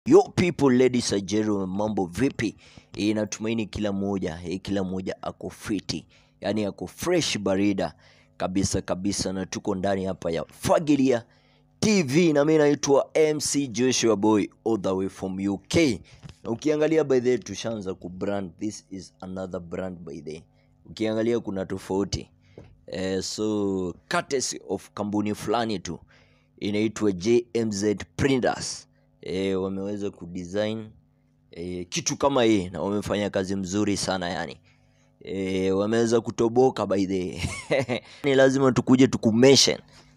Yo people ladies and gentlemen, mambo vipi? E, natumaini kila mmoja e, kila mmoja ako fiti, yaani ako fresh barida kabisa kabisa, na tuko ndani hapa ya Fagilia TV na mimi naitwa MC Joshua Boy all the way from UK. Na ukiangalia by the way, tushaanza kubrand, this is another brand by the way. Ukiangalia kuna tofauti eh, so courtesy of kampuni fulani tu inaitwa JMZ Printers eh, wameweza kudesign eh, kitu kama hii na wamefanya kazi mzuri sana yani eh, wameweza kutoboka by the ni lazima tukuje tukumention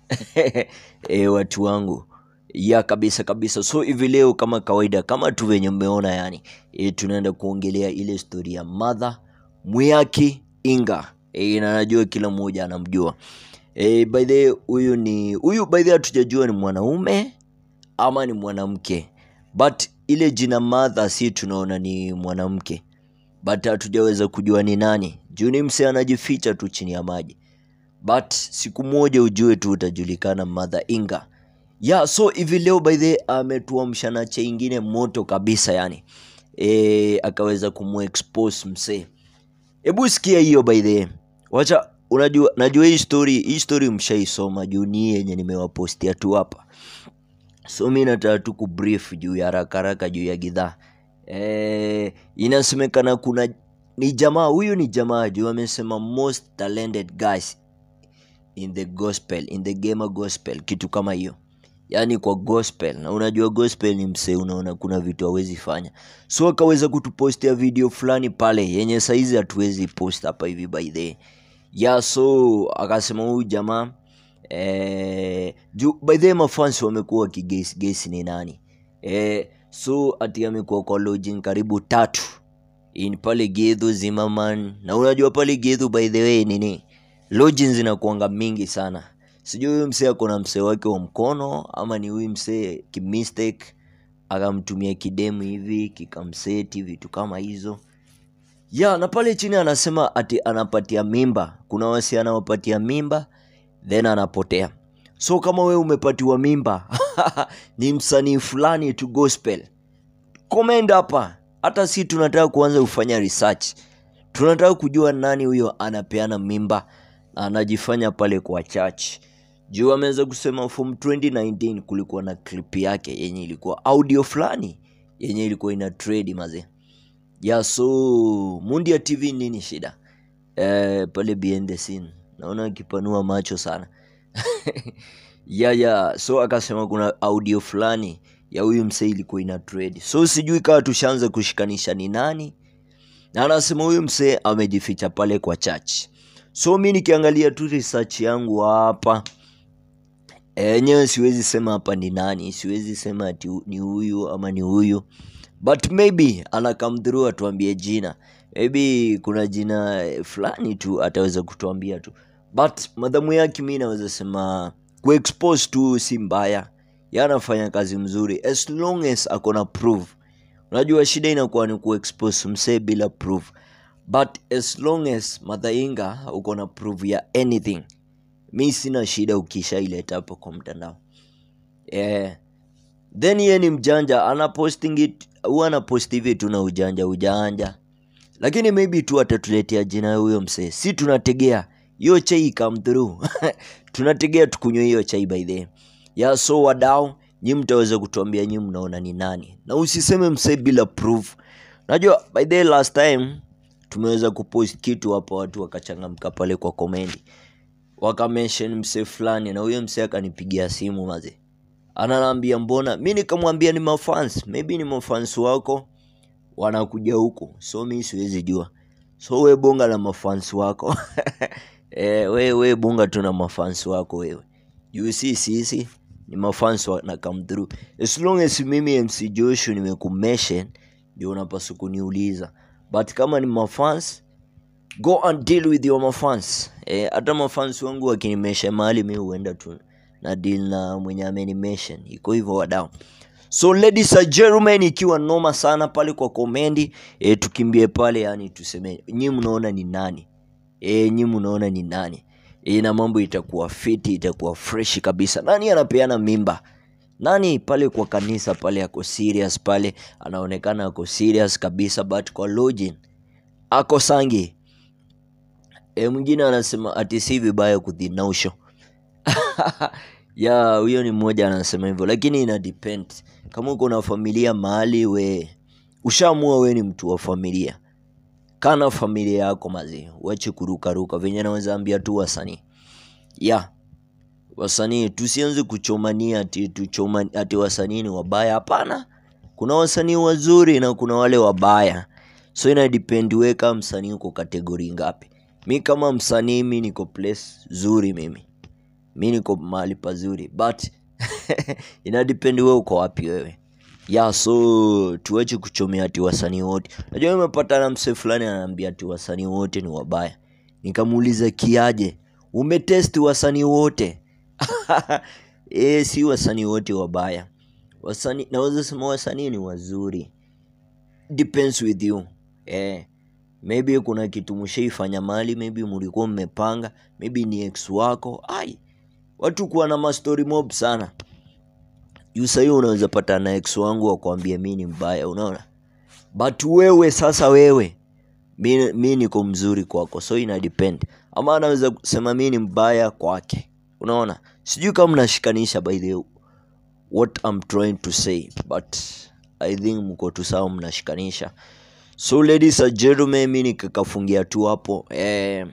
eh, watu wangu ya kabisa kabisa so hivi leo kama kawaida kama tu venye mmeona yani e, tunaenda kuongelea ile stori ya madha Mwiaki Inga e, na najua kila mmoja anamjua e, by the way, huyu ni huyu by the way hatujajua ni mwanaume ama ni mwanamke but ile jina madha si tunaona ni mwanamke but hatujaweza kujua ni nani juu ni mse anajificha tu chini ya maji but siku moja ujue tu utajulikana Mother Inga. Yeah, so hivi leo by the way, ametuamsha na cha ingine moto kabisa yani e, akaweza kumuexpose msee. Hebu sikia hiyo by the way. Wacha unajua najua hii story hii story mshaisoma juu ni hii yenye nimewapostia tu hapa. So mi nataka tu kubrief juu ya haraka haraka juu ya gidhaa. E, inasemekana kuna ni jamaa huyu ni jamaa juu amesema most talented guys in the gospel in the gamer gospel kitu kama hiyo yaani kwa gospel na unajua gospel ni msee unaona kuna vitu hawezi fanya so akaweza kutupostia video fulani pale yenye saizi hatuwezi post hapa hivi by the ya so akasema huyu jamaa eh, juu by the way mafans wamekuwa wakigesi gesi ni nani eh, so ati amekuwa kwa lodging karibu tatu in pale Gedhu Zimmerman na unajua pale Gedhu by the way nini lodging zinakuanga mingi sana sijui huyu msee ako na msee wake wa mkono ama ni huyu msee kimistake akamtumia kidemu hivi kikamseti vitu kama hizo ya na pale chini anasema ati anapatia mimba kuna wasi anawapatia mimba then anapotea so kama we umepatiwa mimba ni msanii fulani tu gospel comment hapa hata si tunataka kuanza kufanya research tunataka kujua nani huyo anapeana mimba na anajifanya pale kwa church juu ameweza kusema from 2019 kulikuwa na clip yake yenye ilikuwa audio fulani yenye ilikuwa ina trade mazee ya so mundia tv nini shida eh, pale behind the scene naona akipanua macho sana ya ya so akasema kuna audio fulani ya huyu msee ilikuwa ina trade so sijui kawa tushaanza kushikanisha ni nani na anasema huyu msee amejificha pale kwa church so mi nikiangalia tu research yangu hapa enyewe siwezi sema hapa ni nani siwezi sema ati hu- ni huyu ama ni huyu but maybe ana come through atuambie jina maybe kuna jina eh, fulani tu ataweza kutuambia tu but madhamu yake mi naweza sema kuexpose tu si mbaya Yeye anafanya kazi mzuri as long as akona proof unajua shida inakuwa ni kuexpose msee bila proof but as long as madhainga uko na proof ya anything mi sina shida ukishaileta hapo kwa mtandao yeah. then ye ni mjanja ana posting it huwa ana post hivi tu na ujanja ujanja lakini maybe tu atatuletea jina ya huyo msee si tunategea hiyo chai come through tunategea tukunywe hiyo chai by the way. ya so wadau nyi mtaweza kutuambia nyi mnaona ni nani na usiseme msee bila proof najua by the way, last time tumeweza kupost kitu hapa watu wakachangamka pale kwa komendi wakamention msee fulani na huyo msee akanipigia simu maze ananaambia mbona mi nikamwambia ni mafans maybe ni mafans wako wanakuja huku so mi siwezi jua so we bonga na mafans wako e, we, we bonga tu na mafans wako wewe juu si sisi ni mafans na come through as long as mimi mc joshua nimekumeshen ndio unapaswa kuniuliza but kama ni mafans go and deal with your mafans eh, hata mafans wangu wakinimesha mahali mi huenda tu na deal na mwenye amenimeshen iko hivyo wadau so ladies and gentlemen ikiwa noma sana pale kwa komendi e, tukimbie pale yani tuseme nyi mnaona ni nani e, nyi mnaona ni nani e, na mambo itakuwa fiti itakuwa freshi kabisa nani anapeana mimba nani pale kwa kanisa pale ako serious pale anaonekana ako serious kabisa but kwa lodging ako sangi e, mwingine anasema ati si vibaya kudhinausho ya huyo ni mmoja anasema hivyo lakini ina depend kama uko na familia mahali we ushaamua we ni mtu wa familia kana familia yako mazi wache kurukaruka venye naweza ambia tu wasanii ya wasanii tusianze kuchomania ati, tuchoma, ati wasanii ni wabaya hapana kuna wasanii wazuri na kuna wale wabaya so ina depend we kama msanii uko kategori ngapi mi kama msanii mi niko place zuri mimi mi niko mahali pazuri but ina depend we uko wapi wewe ya so tuache kuchomea ati wasanii wote najua imepatana mse fulani anaambia ati wasanii wote ni wabaya nikamuuliza kiaje umetesti wasanii wote e, si wasanii wote wabaya wasanii naweza sema wasanii ni wazuri depends with you eh maybe kuna kitu mshaifanya mali maybe mlikuwa mmepanga maybe ni ex wako ai watu kuwa na mastori mob sana juu sahii unaweza pata na ex wangu wakwambia mi ni mbaya unaona but wewe sasa wewe mi, mi niko mzuri kwako so ina depend ama anaweza kusema mi ni mbaya kwake unaona sijui kama mnashikanisha by the what I'm trying to say but I think mko tu sawa mnashikanisha so ladies and gentlemen mi nikikafungia tu hapo eh,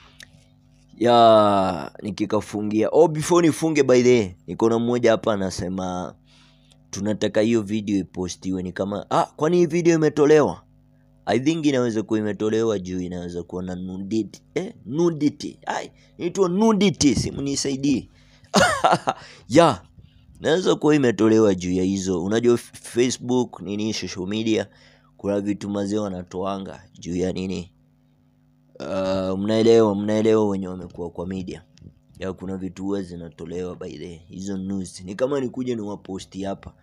ya nikikafungia oh before nifunge by the way, niko na mmoja hapa anasema tunataka hiyo video ipostiwe ni kama ah kwani hii video imetolewa i think inaweza kuwa imetolewa juu inaweza kuwa na nudity eh, nudity ai inaitwa nudity simu nisaidie ya naweza kuwa imetolewa juu ya hizo unajua F- facebook nini social media kuna vitu mazee wanatoanga juu ya nini uh, mnaelewa mnaelewa wenye wamekuwa kwa media ya kuna vitu huwa zinatolewa by the hizo news ni kama nikuja ni waposti hapa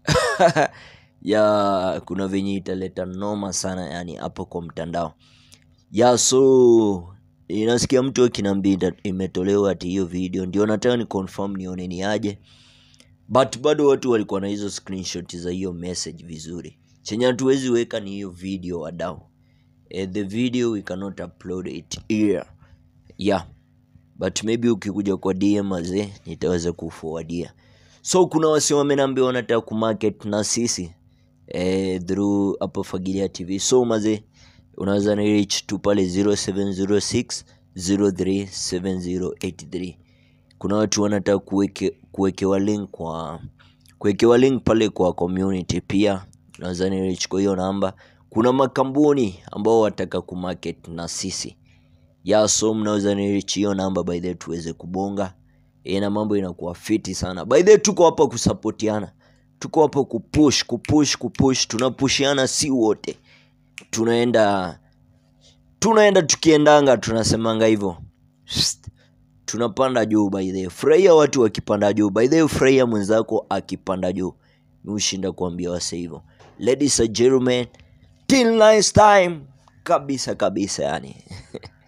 ya kuna venye italeta noma sana yani hapo kwa mtandao ya so inasikia mtu akinaambia ita- imetolewa ati hiyo video ndio nataka ni confirm nione ni aje but bado watu walikuwa na hizo screenshot za hiyo message vizuri chenye hatuwezi weka ni hiyo video wadau eh, the video we cannot upload it here yeah but maybe ukikuja kwa dm azee nitaweza kuforwardia so kuna wasi wamenambia wanataka kumarket na sisi eh, through hapo fagilia tv so mazee unaweza ni reach tu pale 0706 037083 kuna watu wanataka kuweke, kuwekewa link kwa kuwekewa link pale kwa community pia unaweza ni reach kwa hiyo namba kuna makampuni ambao wataka kumarket na sisi ya so mnaweza ni reach hiyo namba by the way tuweze kubonga e, na mambo inakuwa fiti sana by the way tuko hapa kusapotiana tuko hapa kupush kupush kupush tunapushiana si wote tunaenda tunaenda tukiendanga tunasemanga hivyo Psst. tunapanda juu by the way. furahia watu wakipanda juu by the way, furahia mwenzako akipanda juu mi hushinda kuambia wase hivyo ladies and gentlemen till next time kabisa kabisa yani